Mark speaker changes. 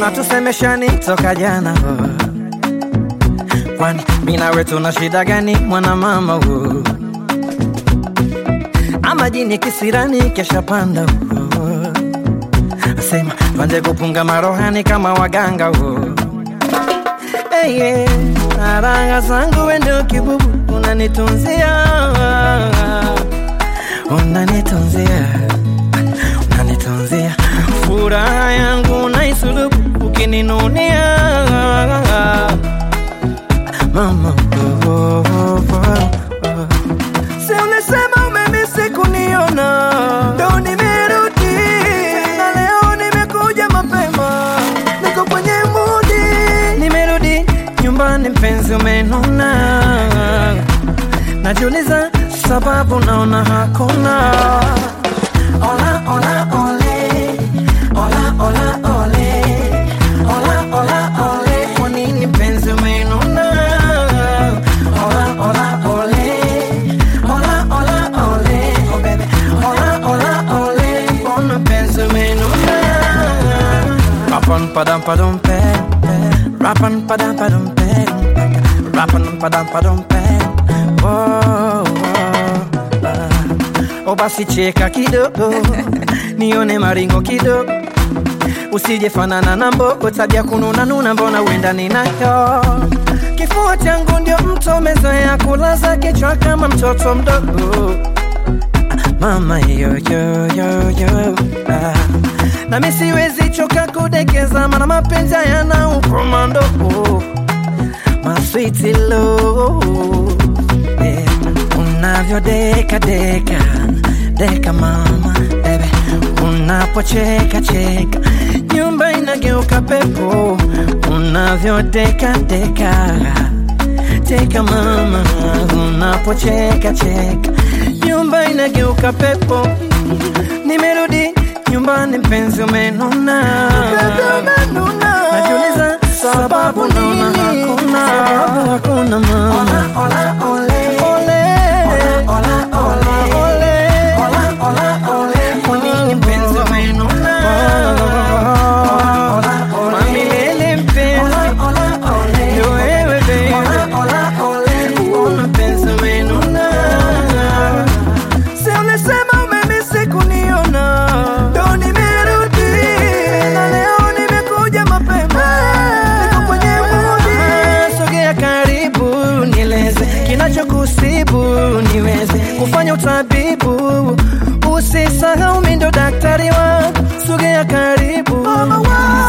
Speaker 1: ama tusemeshani toka jana oh. kwani mi nawe tuna shida gani mwana mama oh. ama jini kisirani kesha panda oh. asema twanje kupunga marohani kama waganga oh. hey, yeah. naranga zangu wendo kibubu unanitunzia unanitunzia unanitunzia furaha yangu naisulubu ukininunia mama oh, oh, oh, oh. Si ulisema umemisi kuniona, ndo nimerudi na leo nimekuja mapema, niko kwenye mudi, nimerudi nyumbani, mpenzi umenuna, najiuliza sababu, naona hakuna ola, ola, ole. Ola, ola, ole. Ola, ola, ole. Kwa nini mpenzi umenuna? Ola, ola, ole. Ola, ola, ole. Oh, baby. Ola, ola, ole. Mbona mpenzi umenuna? Rapan padam padum pe Rapan padam padum pe Rapan padam padum pe Oh, oh, ah. Oh basi cheka kidogo nione maringo kidogo usije fanana na mbogo tabia kununa nuna mbona uenda ninayo kifua changu ndio mto mezoea kulaza kichwa kama mtoto mdogo mama yo yo yo yo ah. nami siwezi choka kudekeza mana mapenzi yana ukomando maswiti lo yeah. unavyodeka deka deka mama bebe unapocheka cheka nyumba inageuka pepo unavyodeka deka teka mama unapocheka cheka nyumba inageuka pepo nimerudi nyumbani mpenzi umenuna najiuliza sababu naona hakuna sababu hakuna mama ola, ola, ole. Ole. Ola, ola, ole. Ola, ola, ole. Kwa nini mpenzi umenuna? Ola, ola, ole. Mamilele mpenzi. Ndio wewe baby. Mbona mpenzi umenuna? Si ulisema umemisi kuniona, ndo nimerudi na leo nimekuja mapema, niko kwenye mudi. Sogea karibu nieleze kinachokusibu, niweze kufanya utabibu. Usisahau mi ndo daktari wa, sogea karibu